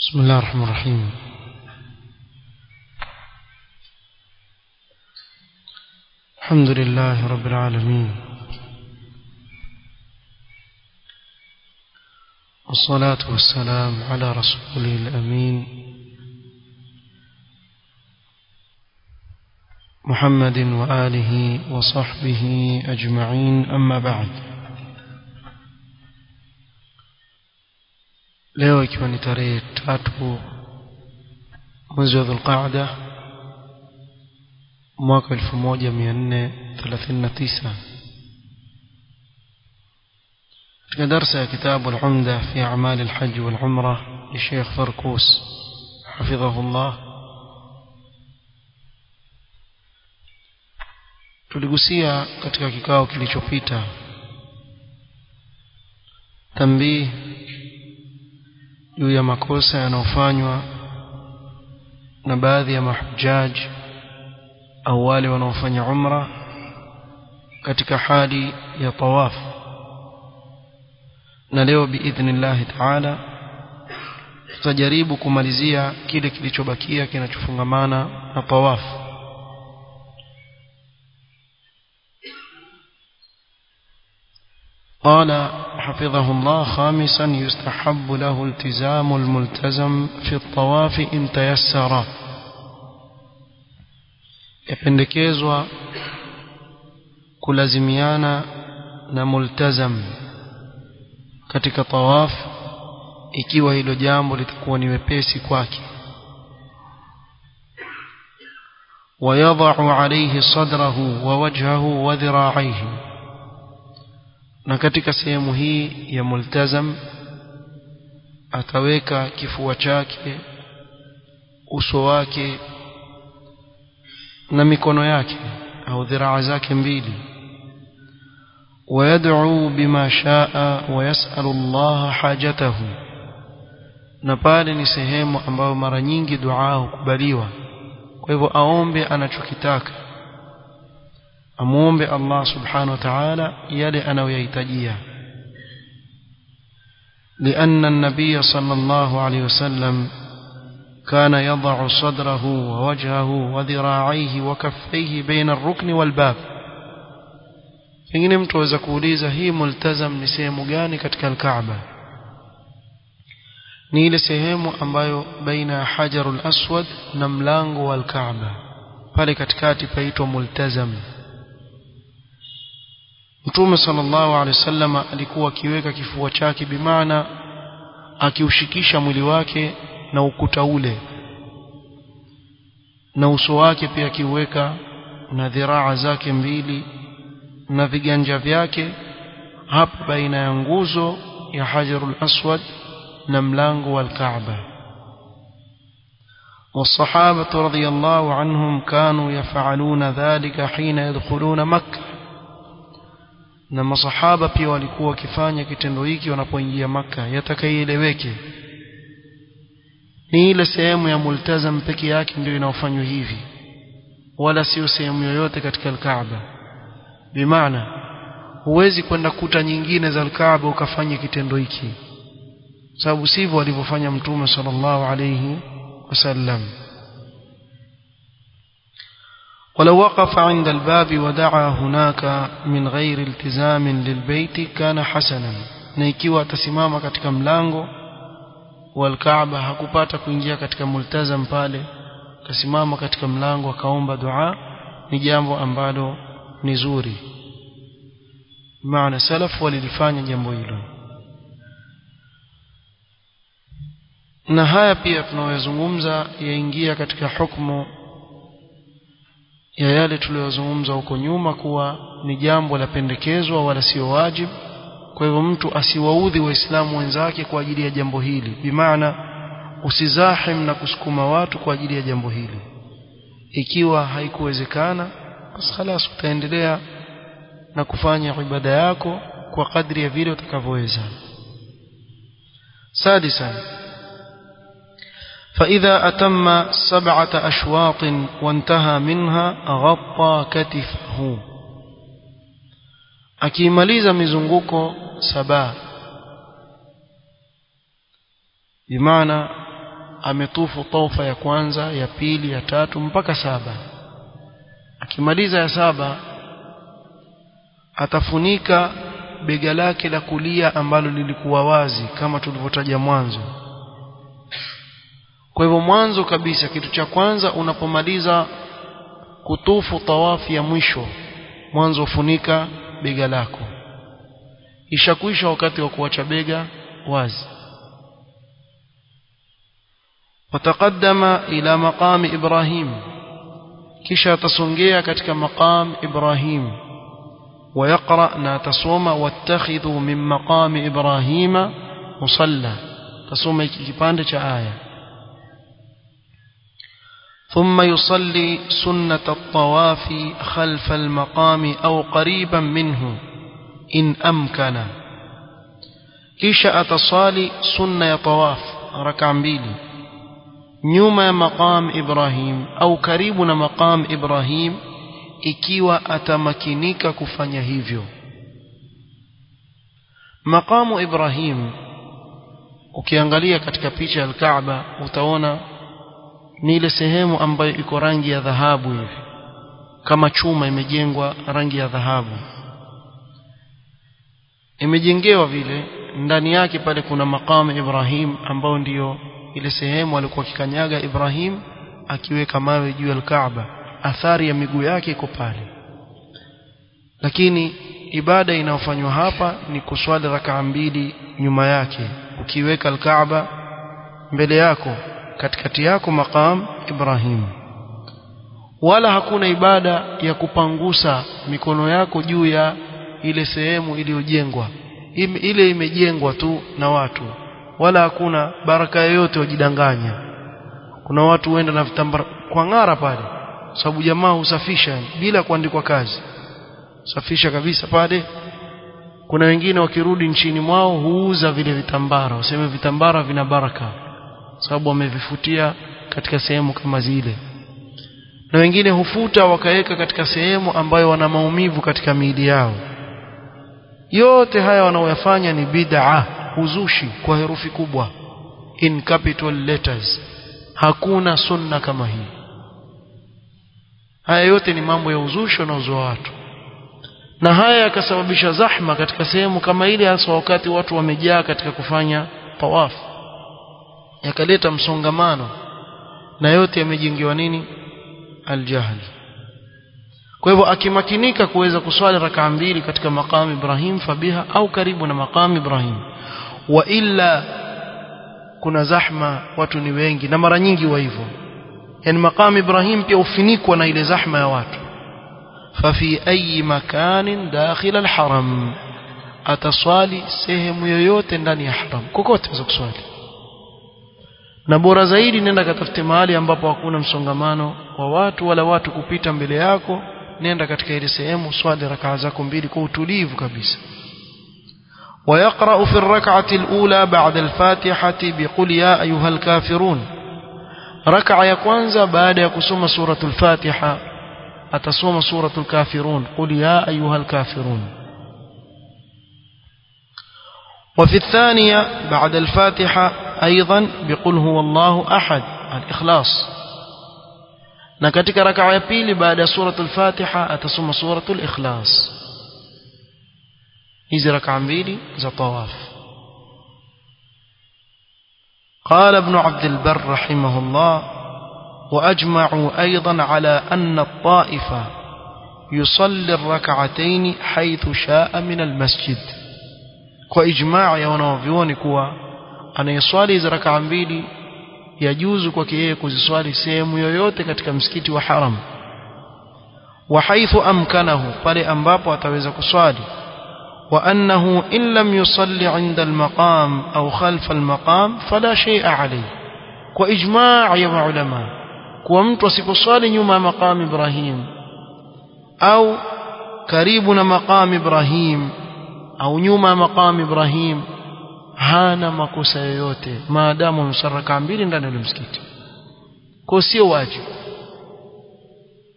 بسم الله الرحمن الرحيم الحمد لله رب العالمين والصلاة والسلام على رسوله الأمين محمد وآله وصحبه أجمعين أما بعد leo ikiwa ni tarehe tatu mwezi wa dhulqaada mwaka 1439 katika darsa ya kitabu al-umda fi a'mal al-hajj wal-umra لشيخ فركوس حفظه الله tuligusia katika kikao kilichopita tambii juu ya makosa yanayofanywa na baadhi ya mahujaji au wale wanaofanya umra katika hali ya tawaf na leo biidhnillahi taala tutajaribu kumalizia kile kilichobakia kinachofungamana na tawaf قال حفظه الله خامسا يستحب له التزام الملتزم في الطواف إن تيسر yapendekezwa kulazimiana na multazam katika tawaf ikiwa hilo jambo litakuwa ni wepesi kwake ويضع عليه صدره ووجهه وذراعيه na katika sehemu hii ya multazam ataweka kifua chake uso wake na mikono yake au dhiraa zake mbili ويدعو بما شاء ويسأل الله حاجته na pale ni sehemu ambayo mara nyingi dua hukubaliwa kwa hivyo aombe anachokitaka amuombe Allah subhanahu wa ta'ala yale anayoyahitajia لأن النبي صلى الله عليه وسلم كان يضع صدره ووجهه وذراعيه وكفيه بين الركن والباب pengine mtu aweza kuuliza hii multazam ni sehemu gani katika alkaaba ni ile sehemu ambayo baina ya hajarul aswad na mlango wa alkaaba pale katikati paitwa multazam Mtume sallallahu alaihi wasallam alikuwa akiweka kifua chake bimaana akiushikisha mwili wake na ukuta ule na uso wake pia akiuweka na dhiraa zake mbili na viganja vyake hapa baina ya nguzo ya Hajarul Aswad na mlango wa Kaaba والصحابة رضي الله عنهم كانوا يفعلون ذلك حين يدخلون مكة na masahaba pia walikuwa wakifanya kitendo hiki wanapoingia maka yatakaieleweke ni ile sehemu ya multazam peke yake ndio inaofanywa hivi wala sio sehemu yoyote katika alkaaba bimaana huwezi kwenda kuta nyingine za alkaaba ukafanya kitendo hiki sababu sivyo walivyofanya mtume sallallahu alayhi wasallam ولو وقف عند الباب ودعا هناك من غير التزام للبيت كان حسنا na ikiwa atasimama katika mlango wa Al-Kaaba hakupata kuingia katika multazam pale akasimama katika mlango akaomba dua ni jambo ambalo ni zuri maana salaf walilifanya jambo hilo na haya pia tunayozungumza yaingia katika hukumu ya yale tuliyozungumza huko nyuma kuwa ni jambo la pendekezwa wala sio wajibu kwa hivyo mtu asiwaudhi waislamu wenzake kwa ajili ya jambo hili bimaana usizahim na kusukuma watu kwa ajili ya jambo hili ikiwa haikuwezekana basi khalas utaendelea na kufanya ibada yako kwa kadri ya vile utakavyoweza sadisan فإذا أتم سبعة أشواط وانتهى منها غطى كتفه akimaliza mizunguko saba bimaana ametufu taufa ya kwanza ya pili ya tatu mpaka saba akimaliza ya saba atafunika bega lake la kulia ambalo lilikuwa wazi kama tulivyotaja mwanzo kwa hivyo mwanzo kabisa kitu cha kwanza unapomaliza kutufu tawafi ya mwisho mwanzo ufunika bega lako ishakwisha wakati wa kuacha bega wazi وتقدم إلى مقام إبراهيم كشا تصنجيا كتك مقام إبراهيم ويقرأ ناتصوم واتخذوا من مقام إبراهيم مصلى تصوم كيباندة آية ثم يصلي سنة الطواف خلف المقام أو قريبا منه إن أمكن كيشا أتصالي سنة طواف ركع بيلي nyuma ya maqam Ibrahim au karibu na maqam Ibrahim ikiwa atamakinika kufanya hivyo maqamu Ibrahim ukiangalia katika picha ya Kaaba utaona ni ile sehemu ambayo iko rangi ya dhahabu hivi kama chuma imejengwa rangi ya dhahabu imejengewa vile ndani yake pale kuna maqamu Ibrahim ambao ndiyo ile sehemu alikuwa kikanyaga Ibrahim akiweka mawe juu ya Kaaba athari ya miguu yake iko pale lakini ibada inayofanywa hapa ni kuswali rakaa mbili nyuma yake ukiweka Kaaba mbele yako katikati yako maqam Ibrahim wala hakuna ibada ya kupangusa mikono yako juu ya ile sehemu iliyojengwa ile imejengwa tu na watu wala hakuna baraka yoyote wajidanganya kuna watu huenda na vitambara kwa ng'ara pale sababu jamaa husafisha bila kuandikwa kazi safisha kabisa pale kuna wengine wakirudi nchini mwao huuza vile vitambara waseme vitambara vina baraka sababu wamevifutia katika sehemu kama zile na wengine hufuta wakaweka katika sehemu ambayo wana maumivu katika miili yao yote haya wanaoyafanya ni bid'a uzushi kwa herufi kubwa in capital letters hakuna sunna kama hii haya yote ni mambo ya uzushi unaozoa watu na haya yakasababisha zahma katika sehemu kama ile hasa wakati watu wamejaa katika kufanya tawaf yakaleta msongamano na yote yamejengewa nini aljahl kwa hivyo akimakinika kuweza kuswali rakaa mbili katika maqam Ibrahim fabiha au karibu na maqam Ibrahim wa illa kuna zahma watu ni wengi na mara nyingi wa hivyo yani maqam Ibrahim pia ufinikwa na ile zahma ya watu fafi ayi makanin dakhil alharam ataswali sehemu yoyote ndani ya haram kokote za kuswali na bora zaidi nenda katafute mahali ambapo hakuna msongamano wa watu wala watu kupita mbele yako nenda katika ile sehemu swali rakaa zako mbili kwa utulivu kabisa ويقرأ في الركعة الأولى بعد الفاتحة بقل يا أيها الكافرون ركعة يكوانزا بعد يكسوم سورة الفاتحة أتصوم سورة الكافرون قل يا أيها الكافرون وفي الثانية بعد الفاتحة أيضا بقل هو الله أحد الإخلاص نكتك ركعة يبيل بعد سورة الفاتحة أتصوم سورة الإخلاص hizi raka mbili za tawaf قال ابن عبد البر رحمه الله وأجمعوا أيضا على أن الطائفة يصلي الركعتين حيث شاء من المسجد وإجماع يونوفيوني كوا أنا يصلي إذا ركع mbili yajuzu kwake yeye kuziswali sehemu yoyote katika msikiti wa haram wa haithu amkanahu pale ambapo ataweza kuswali وأنه إن لم يصلي عند المقام أو خلف المقام فلا شيء عليه وإجماع يا علماء كومت وسيبصالي نيوم مقام إبراهيم أو كريبنا مقام إبراهيم أو نيوم مقام إبراهيم hana makosa yoyote maadamu amesaraka mbili ndani ya msikiti kwa sio wajibu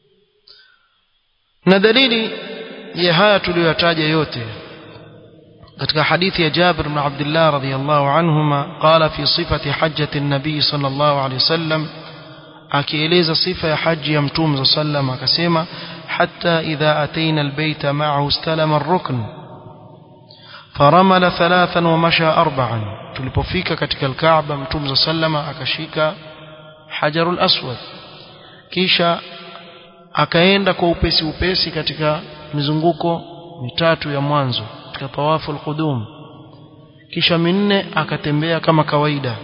na dalili ya haya tuliyoyataja yote katika hadithi ya Jabir ibn Abdullah radhiyallahu anhuma qala fi sifati hajjati an-nabi sallallahu alayhi wasallam akieleza sifa ya haji ya mtume sallam akasema hatta idha ataina albayta ma'ahu istalama ar-rukn faramala thalathan wa masha arba'an tulipofika katika al-Kaaba mtume sallama akashika hajarul aswad kisha akaenda kwa upesi upesi katika mizunguko mitatu ya mwanzo katika tawafu al-qudum kisha minne akatembea kama kawaida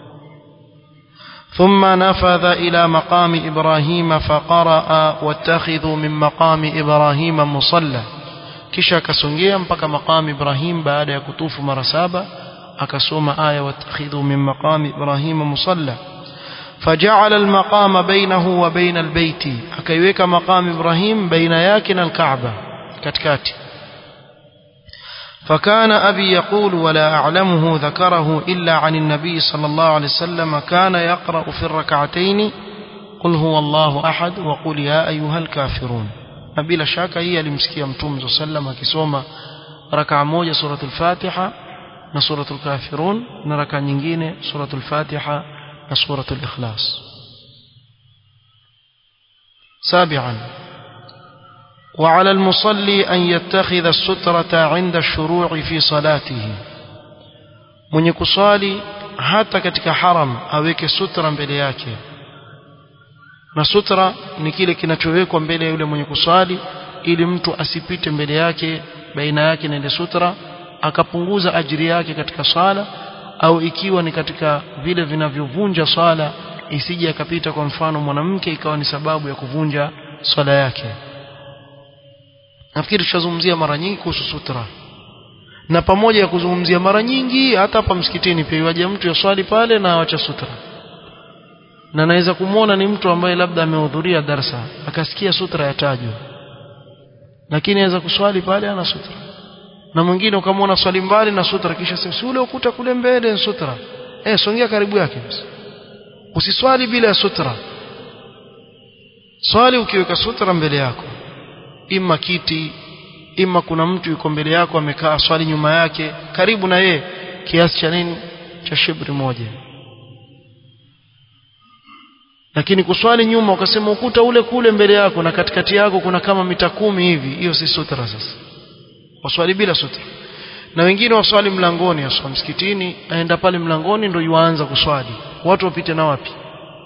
ثم نفذ إلى مقام إبراهيم فقرأ واتخذوا من مقام إبراهيم مصلى kisha akasongea mpaka maqam Ibrahim baada ya kutufu mara saba akasoma aya watakhidhu min maqam Ibrahim musalla faja'ala al-maqama bainahu wa bain al-bayt akaiweka maqam Ibrahim baina yake na al-Kaaba katikati فكان أبي يقول ولا أعلمه ذكره إلا عن النبي صلى الله عليه وسلم كان يقرأ في الركعتين قل هو الله أحد وقل يا أيها الكافرون نبيل شاك هي لمسكية متوم صلى الله عليه وسلم كسوما ركع موجة سورة الفاتحة نسورة الكافرون نركع نجين سورة الفاتحة نسورة الإخلاص سابعا وعلى المصلي أن يتخذ السترة عند الشروع في صلاته من يكصالي hata katika haram aweke sutra mbele yake na sutra ni kile kinachowekwa mbele ya yule mwenye kuswali ili mtu asipite mbele yake baina yake na ile sutra akapunguza ajiri yake katika swala au ikiwa ni katika vile vinavyovunja swala isije akapita kwa mfano mwanamke ikawa ni sababu ya kuvunja swala yake nafikiri tushazungumzia mara nyingi kuhusu sutra na pamoja ya kuzungumzia mara nyingi hata hapa msikitini pia waje mtu yaswali pale na awacha sutra na naweza kumwona ni mtu ambaye labda amehudhuria darsa akasikia sutra yatajwa lakini aweza kuswali pale ana sutra na mwingine ukamwona swali mbali na sutra kisha sema si ule ukuta kule mbele ni sutra eh songea karibu yake basi usiswali bila ya sutra swali ukiweka sutra mbele yako ima kiti ima kuna mtu yuko mbele yako amekaa swali nyuma yake karibu na yeye kiasi cha nini cha shibri moja lakini kuswali nyuma ukasema ukuta ule kule mbele yako na katikati yako kuna kama mita kumi hivi hiyo si sutra sasa waswali bila sutra na wengine waswali mlangoni aswa msikitini aenda pale mlangoni ndio yuanza kuswali watu wapite na wapi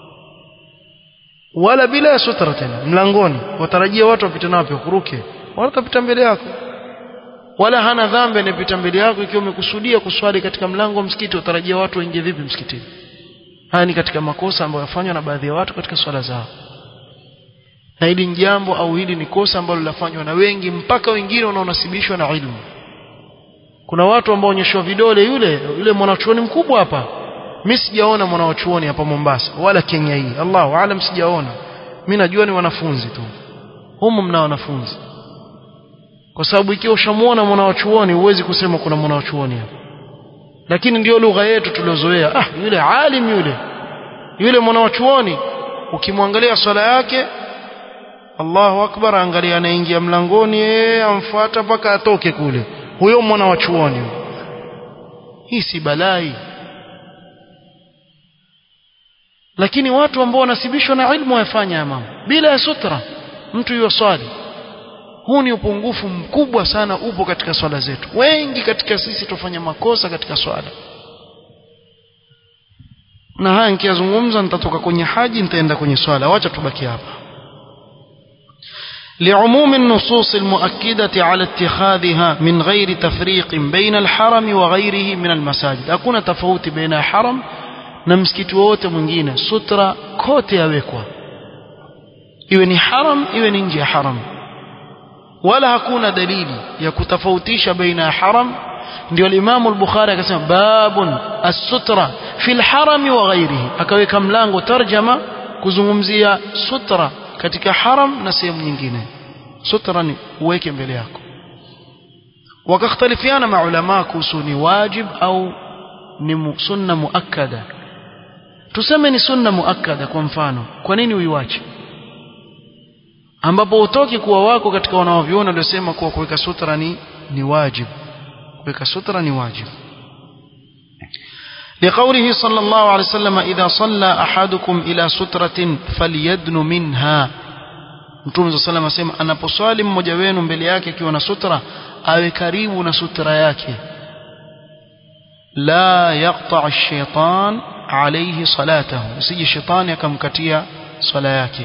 wala bila ya sutra tena mlangoni watarajia watu wapite na wapi kuruke watapita mbele yako wala hana dhambi anayepita mbele yako ikiwa umekusudia kuswali katika mlango wa msikiti utarajia watu waingie vipi msikitini haya ni katika makosa ambayo yafanywa na baadhi ya watu katika swala zao na hili ni jambo au hili ni kosa ambalo linafanywa na wengi mpaka wengine wanaonasibishwa na ilmu kuna watu ambao onyeshwa vidole yule yule mwanachuoni mkubwa hapa mimi sijaona mwanachuoni hapa Mombasa wala Kenya hii Allahu aalam sijaona mimi najua ni wanafunzi tu humu mna wanafunzi kwa sababu ikiwa ushamuona mwanachuoni huwezi kusema kuna mwanachuoni hapa lakini ndio lugha yetu tuliozoea ah yule alim yule yule mwanachuoni ukimwangalia swala yake Allahu akbar angalia anaingia mlangoni yeye amfuata mpaka atoke kule huyo mwana wa chuoni hii si balai lakini watu ambao wanasibishwa na ilmu wafanya mambo bila ya sutra mtu yuwaswali huu ni upungufu mkubwa sana upo katika swala zetu wengi katika sisi tufanya makosa katika swala na haya nikiyazungumza nitatoka kwenye haji nitaenda kwenye swala wacha tubaki hapa لعموم النصوص المؤكدة على اتخاذها من غير تفريق بين الحرم وغيره من المساجد hakuna tofauti baina haram na msikiti wote mwingine sutra kote yawekwa iwe ni haram iwe ni nje ya haram wala hakuna dalili ya kutofautisha baina ya haram ndio al-Imam al-Bukhari akasema babun as-sutra fi al-haram wa ghairihi akaweka mlango tarjama kuzungumzia sutra katika haram na sehemu nyingine sutra ni uweke mbele yako wakakhtalifiana maulama kuhusu ni wajib au ni sunna muakkada tuseme ni sunna muakkada kwa mfano kwa nini uiwache ambapo utoki kuwa wako katika wanaoviona waliosema kuwa kuweka sutra ni ni wajib kuweka sutra ni wajibu لقوله صلى الله عليه وسلم إذا صلى أحدكم إلى سترة فليدن منها Mtume صلى الله عليه وسلم anaposwali mmoja wenu mbele yake akiwa na sutra awe karibu na sutra yake la yaqta ash-shaytan alayhi salatahu usije shetani akamkatia swala yake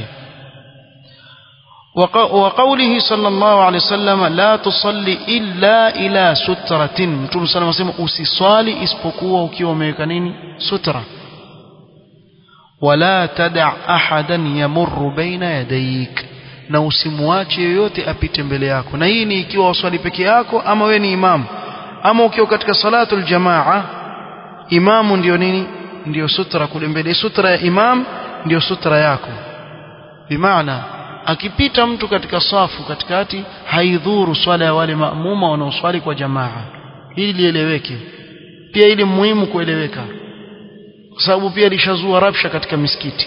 وقوله صلى الله عليه وسلم لا تصلي إلا إلى سترة متوم صلى الله عليه وسلم usiswali isipokuwa ukiwa umeweka nini sutra ولا تدع أحدا يمر بين يديك na usimwache yoyote apite mbele yako na hii ni ikiwa waswali peke yako ama we ni imamu ama ukiwa katika salatul jamaa imamu ndio nini ndio sutra kule mbele sutra ya imam ndio sutra yako bimaana akipita mtu katika safu katikati haidhuru swala ya wale maamuma wanaoswali kwa jamaa hili lieleweke pia ili muhimu kueleweka kwa sababu pia lishazua rabsha katika misikiti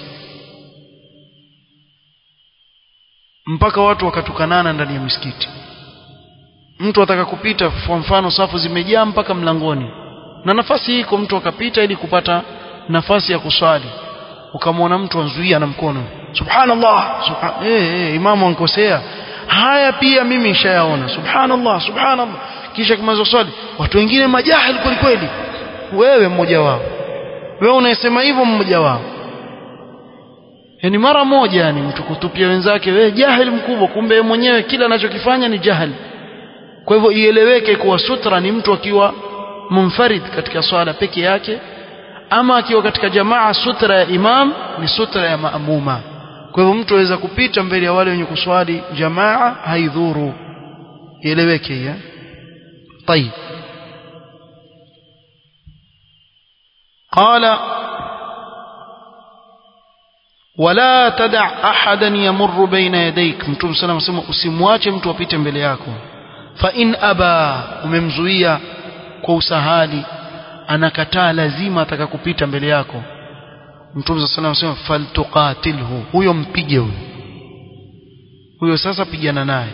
mpaka watu wakatukanana ndani ya misikiti mtu ataka kupita kwa mfano safu zimejaa mpaka mlangoni na nafasi iko mtu akapita ili kupata nafasi ya kuswali ukamwona mtu anzuia na mkono subhanallah subhan eh eh imamu ankosea haya pia mimi nishayaona subhanallah subhanallah kisha kumaliza swali watu wengine majahil kweli kweli wewe mmoja wao wewe unayesema hivyo mmoja wao yani mara moja yani mtu kutupia wenzake wewe jahil mkubwa kumbe yeye mwenyewe kila anachokifanya ni jahil kwa hivyo ieleweke kuwa sutra ni mtu akiwa munfarid katika swala peke yake ama akiwa katika jamaa sutra ya imam ni sutra ya maamuma kwa hivyo mtu aweza kupita mbele ya wale wenye kuswali jamaa haidhuru ieleweke hiyo طيب قال ولا تدع احدا يمر بين يديك mtume صلى الله عليه وسلم usimwache mtu apite mbele yako fa in aba umemzuia kwa usahali anakataa lazima ataka kupita mbele yako mtume صلى الله عليه وسلم faltuqatilhu huyo mpige huyo huyo sasa pigana naye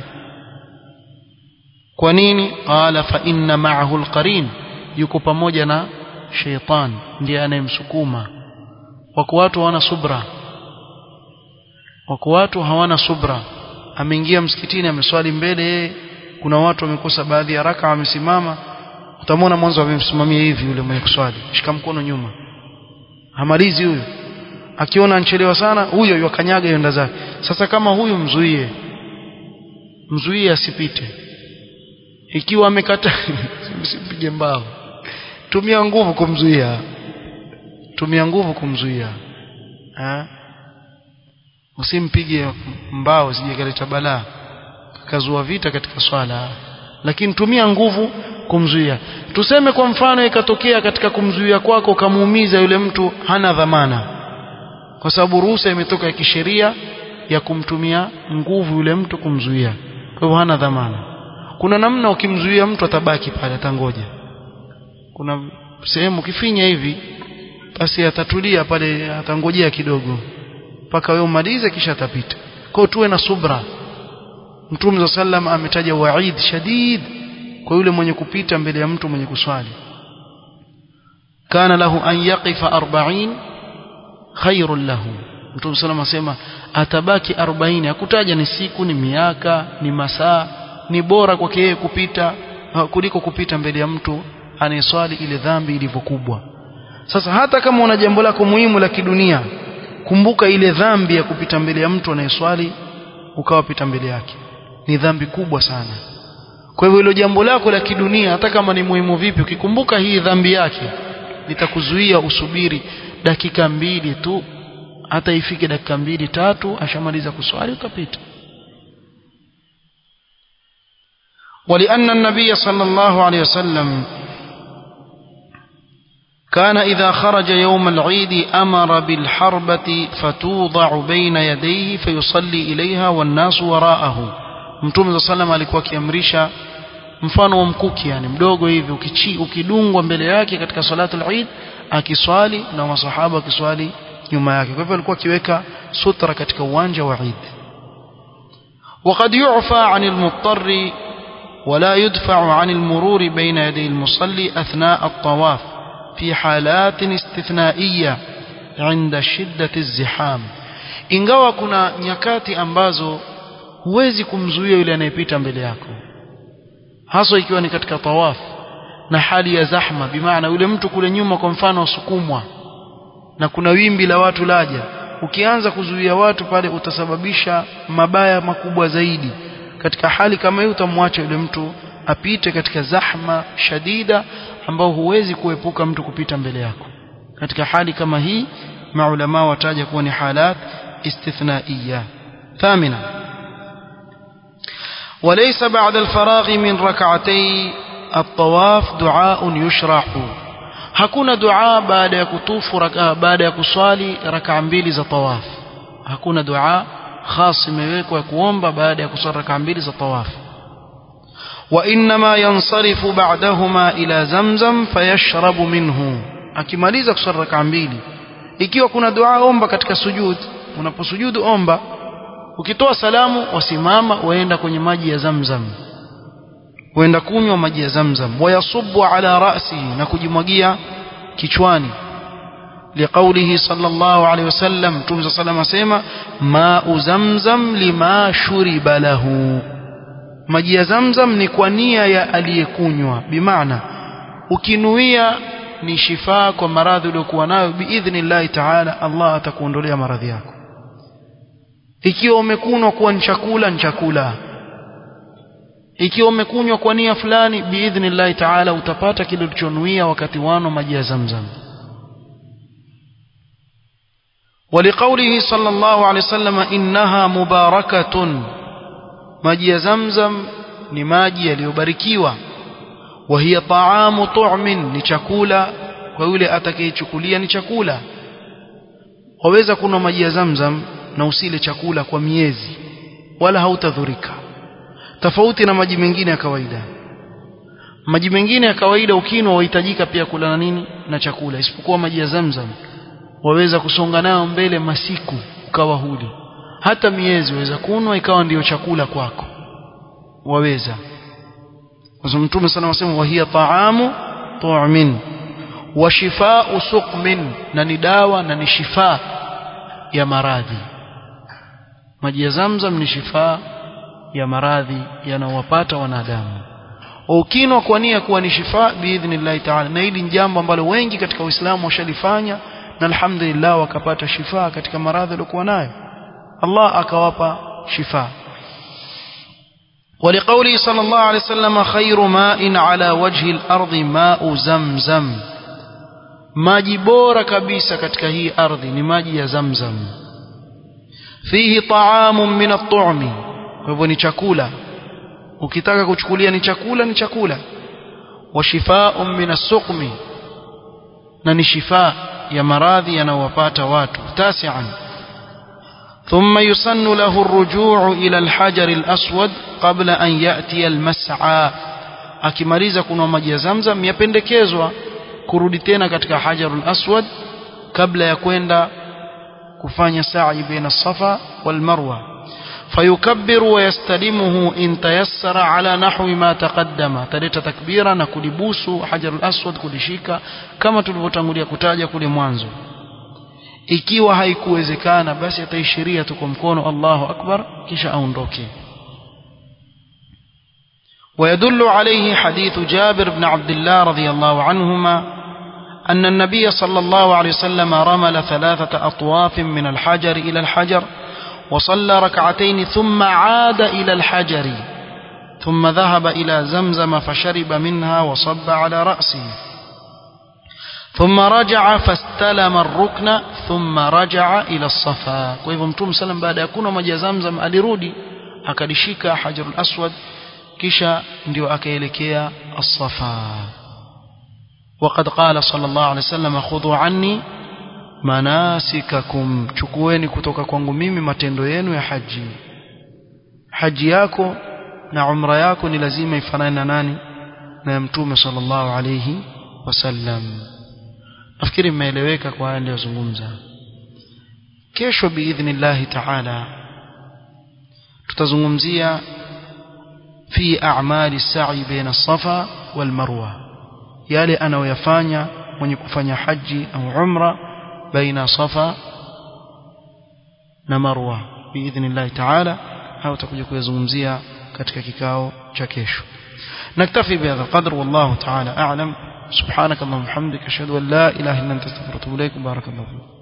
kwa nini qala fa inna ma'ahu alqarin yuko pamoja na sheitan ndiye anayemsukuma wako watu hawana subra wako watu hawana subra ameingia msikitini ameswali mbele yeye kuna watu wamekosa baadhi ya raka wamesimama utamwona mwanzo amemsimamia hivi yule mwenye kuswali shika mkono nyuma hamalizi huyo akiona anchelewa sana huyo yakanyaga yenda zake sasa kama huyu mzuie mzuie asipite ikiwa amekata msipige mbao tumia nguvu kumzuia tumia nguvu kumzuia ha? usimpige mbao sije kaleta balaa kazua vita katika swala lakini tumia nguvu kumzuia tuseme kwa mfano ikatokea katika kumzuia kwako ukamuumiza yule mtu hana dhamana kwa sababu ruhusa imetoka ya kisheria ya kumtumia nguvu yule mtu kumzuia kwa hivyo hana dhamana kuna namna ukimzuia mtu atabaki pale atangoja kuna sehemu ukifinya hivi basi atatulia pale atangojea kidogo mpaka wewe umalize kisha atapita kwa tuwe na subra Mtume za sallam ametaja waid shadid kwa yule mwenye kupita mbele ya mtu mwenye kuswali kana lahu an yaqifa 40 khairun lahu Mtume sallam asema atabaki 40 hakutaja ni siku ni miaka ni masaa ni bora kwake yeye kupita kuliko kupita mbele ya mtu anayeswali ile dhambi ilivyokubwa sasa hata kama una jambo lako muhimu la kidunia kumbuka ile dhambi ya kupita mbele ya mtu anayeswali ukawapita mbele yake ni dhambi kubwa sana kwa hivyo hilo jambo lako la kidunia hata kama ni muhimu vipi ukikumbuka hii dhambi yake litakuzuia usubiri dakika mbili tu hata ifike dakika mbili tatu ashamaliza kuswali utapita ولأن النبي صلى الله عليه وسلم كان إذا خرج يوم العيد أمر بالحربة فتوضع بين يديه فيصلي إليها والناس وراءه Mtume صلى الله alikuwa akiamrisha mfano wa mkuki yani mdogo hivi ukichi ukidungwa mbele yake katika salatul Eid akiswali na masahaba akiswali nyuma yake kwa hivyo alikuwa akiweka sutra katika uwanja wa Eid وقد يعفى عن المضطر ولا يدفع عن المرور بين يدي المصلي أثناء الطواف في حالات استثنائية عند شدة الزحام ingawa kuna nyakati ambazo huwezi kumzuia yule anayepita mbele yako haswa ikiwa ni katika tawaf na hali ya zahma bimaana yule mtu kule nyuma kwa mfano usukumwa na kuna wimbi la watu laja ukianza kuzuia watu pale utasababisha mabaya makubwa zaidi katika hali kama hiyo utamwacha yule mtu apite katika zahma shadida ambao huwezi kuepuka mtu kupita mbele yako katika hali kama hii maulama wataja kuwa ni halat istithnaiya thamina وليس بعد الفراغ من ركعتي الطواف دعاء يشرع hakuna dua baada ya kutufu raka, baada ya kuswali rakaa mbili za tawaf hakuna dua khas imewekwa ya kuomba baada ya kuswali rakaa mbili za tawaf وإنما ينصرف بعدهما إلى زمزم فيشرب منه akimaliza kuswali rakaa mbili ikiwa kuna dua omba katika sujud unaposujudu omba ukitoa salamu wasimama waenda kwenye maji ya zamzam waenda kunywa maji ya zamzam wayasubu ala rasihi na kujimwagia kichwani liqaulihi sallallahu alaihi wasallam mtume sallam asema ma'u zamzam lima shuriba lahu maji ya zamzam ni kwa nia ya aliyekunywa bimaana ukinuia ni shifaa kwa maradhi uliokuwa nayo biidhnillahi taala Allah atakuondolea maradhi yako ikiwa umekunwa kuwa ni chakula ni chakula ikiwa umekunywa kwa nia fulani biidhnillahi taala utapata kile ulichonuia wakati wano maji ya zamzam ولقوله صلى الله عليه وسلم إنها مباركة maji ya zamzam ni maji yaliyobarikiwa wa hiya taamu tu'min ni chakula kwa yule atakayechukulia ni chakula waweza kunywa maji ya zamzam na usile chakula kwa miezi wala hautadhurika tofauti na maji mengine ya kawaida maji mengine ya kawaida ukinwa wahitajika pia kula na nini na chakula isipokuwa maji ya zamzam waweza kusonga nayo mbele masiku ukawa huli hata miezi waweza kunwa ikawa ndiyo chakula kwako waweza kwa sababu mtume sana wasema wa hiya taamu tu'min wa shifaa suqmin na ni dawa na ni shifaa ya maradhi maji ya zamzam ni shifaa ya maradhi yanayowapata wanadamu ukinwa kwa nia kuwa ni shifaa biidhnillahi taala na hili ni jambo ambalo wengi katika uislamu washalifanya na alhamdulillah wakapata shifaa katika maradhi waliokuwa nayo Allah akawapa shifa ولقوله صلى الله عليه وسلم خير ماء على وجه الأرض ماء زمزم maji bora kabisa katika hii ardhi ni maji ya zamzam fihi taamun min at-tu'mi kwa hivyo ni chakula ukitaka kuchukulia ni chakula ni chakula wa shifaa'un min as-suqmi na ni shifa ya maradhi yanayowapata watu tasi'an ثم يسن له الرجوع إلى الحجر الأسود قبل أن يأتي المسعى akimaliza kunwa maji ya zamzam yapendekezwa kurudi tena katika hajarul aswad kabla ya kwenda kufanya sa'i baina safa wal marwa fayukabbiru wa yastalimuhu in tayassara ala nahwi ma taqaddama taleta takbira na kulibusu hajarul aswad kulishika kama tulivyotangulia kutaja kule mwanzo ikiwa haikuwezekana basi ataishiria tu kwa mkono Allahu akbar kisha aondoke ويدل عليه حديث جابر بن عبد الله رضي الله عنهما أن النبي صلى الله عليه وسلم رمل ثلاثة أطواف من الحجر إلى الحجر وصلى ركعتين ثم عاد إلى الحجر ثم ذهب إلى زمزم فشرب منها وصب على رأسه ثم رجع فاستلم الركن ثم رجع إلى الصفا kwa hivyo mtume sallam baada ya kunywa maji ya zamzam alirudi akalishika hajarul aswad kisha ndio akaelekea as-safa وقد قال صلى الله عليه وسلم خذوا عني manasikakum chukueni kutoka kwangu mimi matendo yenu ya haji haji yako na umra yako ni lazima ifanane na nani na mtume sallallahu alayhi wasallam nafikiri mmeeleweka kwa haya niliyozungumza kesho biidhnillahi taala tutazungumzia fi a'mali as-sa'i baina as-safa wal marwa yale anayoyafanya mwenye kufanya haji au umra baina safa na marwa biidhnillah ta'ala au tutakuja kuyazungumzia katika kikao cha kesho نكتفي بهذا القدر والله تعالى أعلم سبحانك اللهم وبحمدك أشهد أن لا إله إلا أنت استغفرك وأتوب إليك بارك الله فيك